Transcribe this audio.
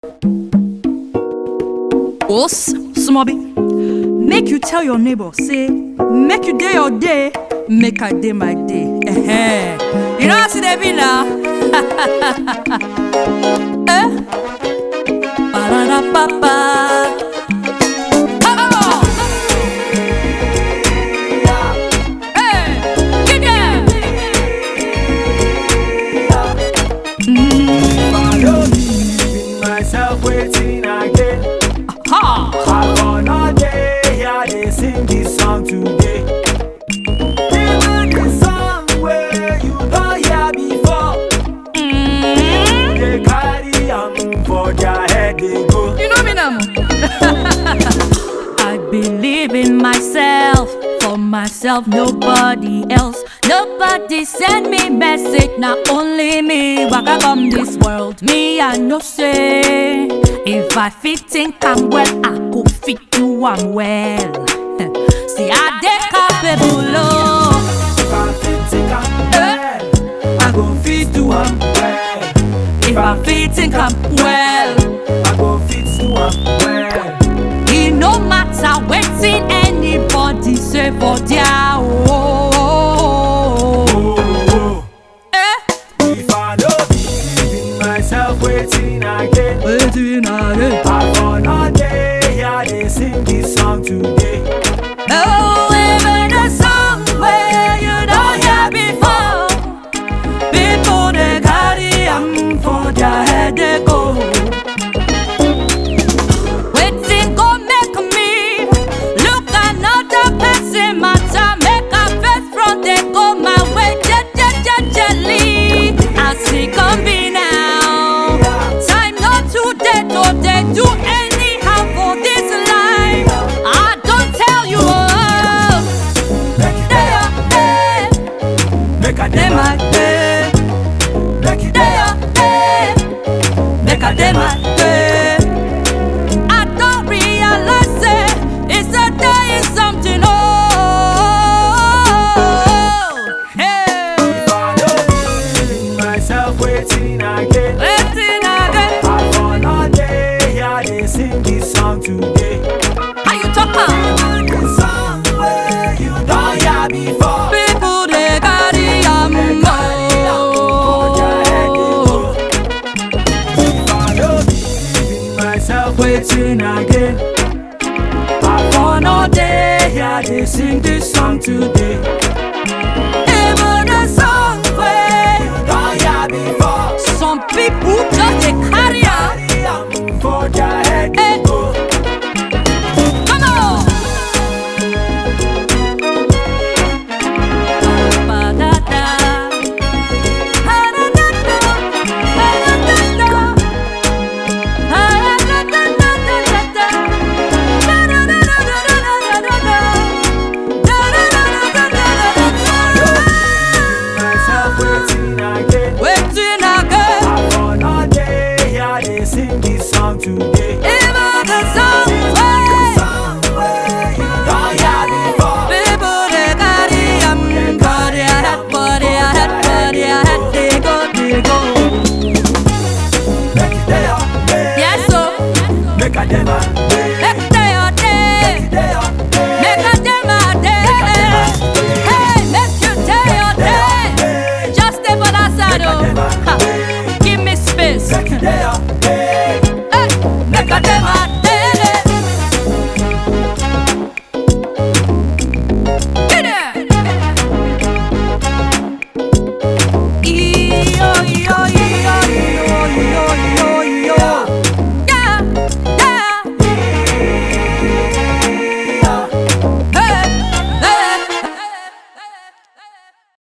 Os, Smobby, make you tell your neighbor, say, make you day your day, make I day my day. Eh, You know how to they be now? eh? Ba-da-da-ba-ba. Oh! Hey, get there. I don't believe in myself waiting again. Ha! I gonna day here they sing this song today. Even the song where you don't hear before. Mm. They carry am for their head they go. You know me now. I believe in myself, for myself, nobody else. Nobody send me message, not only me. Waka come this world, me I know say. If I fit think I'm well, I could fit you I'm well. See I dey capable, oh. If I fit think I'm well, I go fit do am well. If I fit think I'm well. I go fit do am well. E no matter wetin anybody say for their own. Oh, oh. Eh? If I don't believe in myself waiting again. Wetin I dey? I gonna day here they sing this song today. Oh, even the song wey you don hear before. People dey carry am for their head dey go. Wetin go make me look another person matter make I face front dey go my way jejejejely as e come be now. Time no too dey to dey do anyhow for this life. I don tell you oh, Make it dey your day, make a dey day my day, make it dey your day, make I dey my day. I don't realize say it's a day is something oh. Hey, If I don't believe in myself waiting again. waiting again. I gonna day here they sing this song today. How you talk am? Even the song where you don't hear before. People they carry am They carry am for their head they go. go. If I don't believe in myself waiting again. I gonna day here they sing this song today. Even the song where Don't hear before. some people just dey carry am. Carry am for their head Eh. they go. Come on. Ba-da-da. Ha-da-da-da. Ha-da-da-da. Ha-da-da-da-da-da-da. Da-da-da-da-da-da-da-da. Da-da-da-da-da-da-da. Myself waiting again. Wetin again? I gonna day here they sing this song today. Even the song wey Song where you don't hear before. people dey carry am for their head, for their head, for their head, dey go, dey go. Make it day up, day. Yes, so Make a day man.